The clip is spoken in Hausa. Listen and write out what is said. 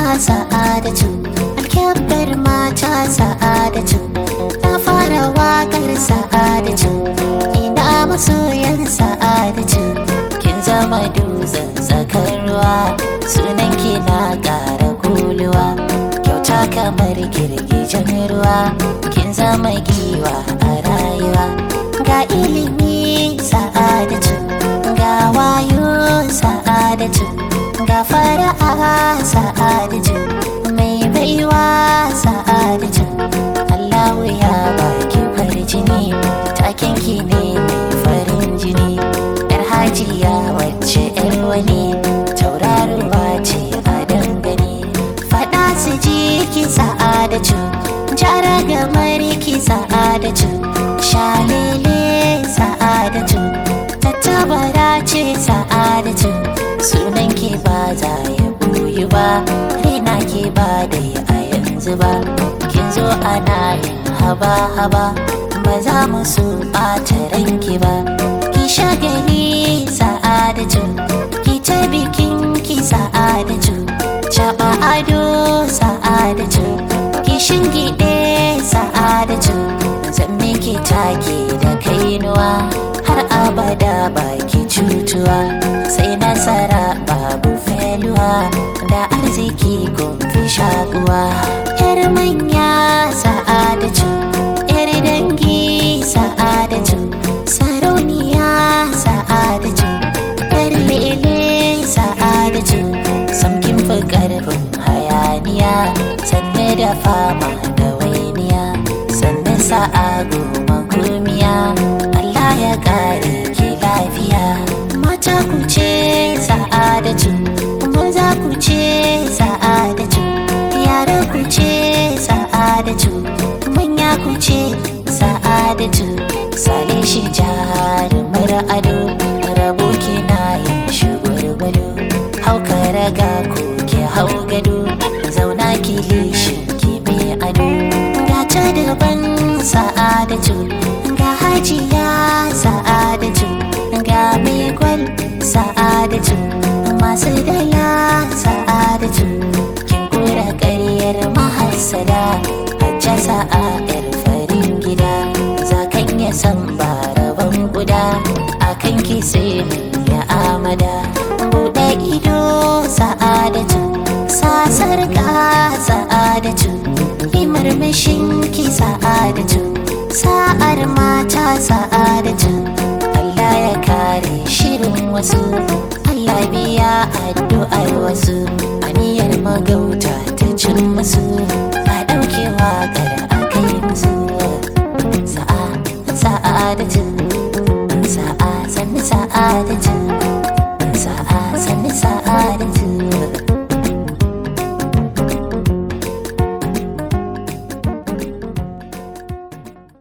sa'adatu alkyabbar mata sa'adatu na fara wakar sa'adatu ina masoyan sa'adatu kin zama dutsen tsakar ruwa sunan ki na ƙara kuluwa kyauta kamar girgijen ruwa kin zama giwa a rayuwa ga ilimi sa'adatu ga wayo sa'adatu ga fara'a sa'adatu mai baiwa sa'adatu Allahu ya baki farjini taken ki ne mai farin jini yar hajiya wacce yar wani tauraruwa ce a dangane fada su ji ki sa'adatu jara gamar ki sa'adatu shalele sa'adatu tattabara ce sa'adatu sunan ki ba za ya buyi ba rina ki ba dai a yanzu ba kin zo ana yin haba haba ba za mu so ɓata ranki ba ki shagali sa'adatu ki ta bikin ki sa'adatu caɓa ado sa'adatu ki shingiɗe sa'adatu zan miki take da kainuwa har abada baki cutuwa sai nasara babu feluwa da arziki fi shaguwa yar manya sa'adatu yar dangi sa'adatu sarauniya sa'adatu yar lele sa'adatu samkin fi karfin hayaniya sanne da fama da wainiya sanne sa'a goma gumiya Allah ya kare ki lafiya mata ku ce sa'adatu maza ku ce sa'adatu yara ku ce sa'adatu manya ku ce sa'adatu sale shi jarumar ado rabo kina yin shugurgudu hauka raga ku ke hau gado zauna ki lishin ki mai ado ga ta daban sa'adatu ga hajiya sa'adatu ga mai gwal sa'adatu masu dala sa'adatu kin kura ƙaryar mahassada hajja sa'a yar farin gida zakan ya san ba rabon guda akan ki sai ya amada buɗe ido sa'adatu sasar ka sa'adatu yi murmushin ki sa'adatu sa'ar mata sa'adatu Allah ya kare shirin wasu Allah biya addu'ar wasu aniyar magauta ta cin musu a ɗauke waƙar a kai musu sa'a sa'adatu sa'a sannu sa'adatu